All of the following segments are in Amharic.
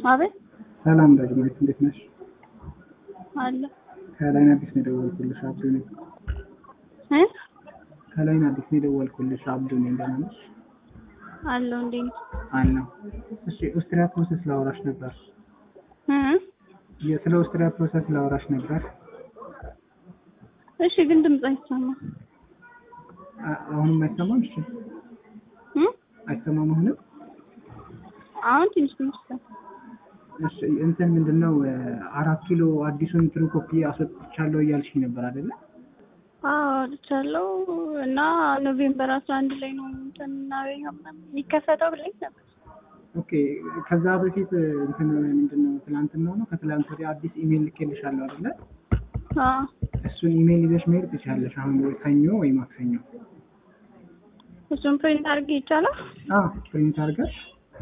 አቤት ሰላም ዳግማዊት እንዴት ነሽ? አለ ከላይን አዲስ ነው የደወልኩልሽ አብዱ ነኝ። እ ከላይን አዲስ ነው የደወልኩልሽ አብዱ ነኝ። ደህና ነሽ? አለው እንዴ አለሁ። እሺ ኦስትሪያ ፕሮሰስ ላወራሽ ነበር። እ ስለ ኦስትሪያ ፕሮሰስ ላወራሽ ነበር። እሺ ግን ድምፅ አይሰማም አ- አሁንም አይሰማም? እሺ እ አይሰማም አሁንም? አሁን ትንሽ ትንሽ ሰማ እሺ እንትን ምንድነው አራት ኪሎ አዲሱን ትሩ ኮፒ አስወጥቻለሁ እያልሽኝ ነበር አይደለ? አዎ አውጥቻለሁ እና ኖቬምበር አስራ አንድ ላይ ነው እንትን እናገኘው ምናምን የሚከፈተው ብለኝ ነበር ኦኬ ከዛ በፊት እንትን ምንድነው ትናንትና ነው ከትላንት ወዲያ አዲስ ኢሜል ልኬልሻለሁ አይደለ? አዎ እሱን ኢሜል ይዘሽ መሄድ ትችላለሽ። አሁን ወይ ሰኞ ወይ ማክሰኞ። እሱን ፕሪንት አድርጌ ይቻላል አዎ ፕሪንት አድርገሽ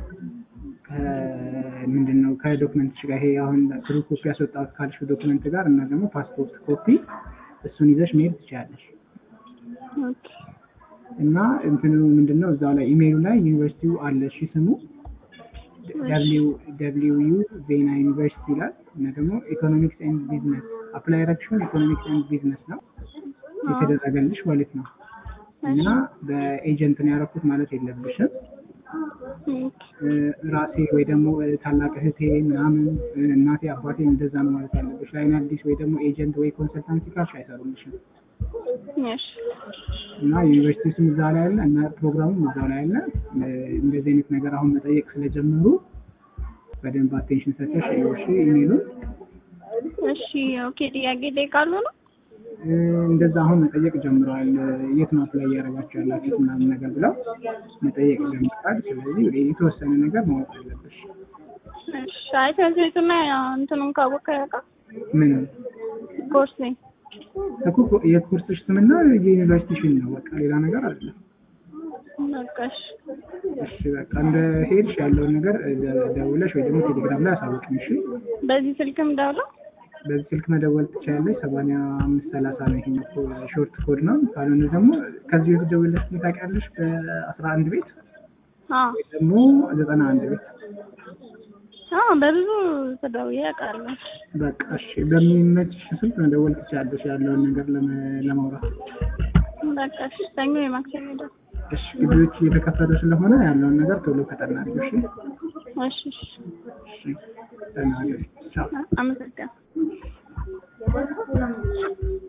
ምንድን ነው ከዶክመንትሽ ጋር ይሄ አሁን ትሩ ኮፒ ያስወጣሁት ካልሽው ዶክመንት ጋር እና ደግሞ ፓስፖርት ኮፒ እሱን ይዘሽ መሄድ ትችላለሽ። ኦኬ እና እንትኑ ምንድን ነው እዛው ላይ ኢሜይሉ ላይ ዩኒቨርሲቲው አለ እሺ ስሙ ደብሊው ደብሊው ዩ ዜና ዩኒቨርሲቲ ይላል እና ደግሞ ኢኮኖሚክስ ኤንድ ቢዝነስ አፕላይ ያደረግሽውን ኢኮኖሚክስ ኤንድ ቢዝነስ ነው የተደረገልሽ ማለት ነው። እና በኤጀንት ነው ያደረኩት ማለት የለብሽም። ኦኬ እ፣ ራሴ ወይ ደግሞ እ፣ ታላቅ እህቴ ምናምን እ፣ እናቴ አባቴ እንደዛ ነው ማለት ያለብሽ። ላይን አዲስ ወይ ደግሞ ኤጀንት ወይ ኮንሰልታንሲ ካልሽ አይሰሩልሽም። እሺ እና ዩኒቨርሲቲ ስም እዛ ላይ አለ እና ፕሮግራሙም እዛ ላይ አለ። እ፣ እንደዚህ አይነት ነገር አሁን መጠየቅ ስለጀመሩ በደንብ አቴንሽን ሰጥተሽ እሺ ኢሜሉን እሺ ኦኬ ጥያቄ ይጠይቃሉ ነው እ፣ እንደዛ አሁን መጠየቅ ጀምረዋል። እ፣ የት ነው ላይ እያደረጋችሁ ያላችሁት ምናምን ነገር ብለው መጠየቅ ጀምረዋል። ስለዚህ የተወሰነ ነገር ማወቅ አለብሽ። እሺ አይ ትምህርት ቤቱና እንትኑን ካወቀ ያውቃል ምን ኮርስ እኮ የኮርስሽ ስምና የዩኒቨርሲቲሽን ነው። በቃ ሌላ ነገር አይደለም። በቃ እሺ እሺ በቃ እንደ ሄድሽ ያለውን ነገር እ፣ ደውለሽ ወይ ደግሞ ቴሌግራም ላይ አሳውቅኝ። እሺ በዚህ ስልክም ደውለው በዚህ ስልክ መደወል ትችላለሽ። ሰማንያ አምስት ሰላሳ ነው ይሄኛው ኮ- ሾርት ኮድ ነው። ካልሆነ ደግሞ ከዚህ በፊት ደውለሽ ታውቂያለሽ በአስራ አንድ ቤት አዎ ወይ ደግሞ ዘጠና አንድ ቤት አዎ በብዙ ተደውዬ አውቃለሁ በቃ እሺ በሚመችሽ ስልክ መደወል ትችላለሽ ያለውን ነገር ለመ- ለማውራት። በቃ እሺ ሰኞ የማክሰኞ ደው እሺ ግቢዎች እየተከፈቱ ስለሆነ ያለውን ነገር ቶሎ ፈጠን አድርጊ። እሺ እሺ እሺ እሺ ደህና እደሪ። ቻው አመሰግናለሁ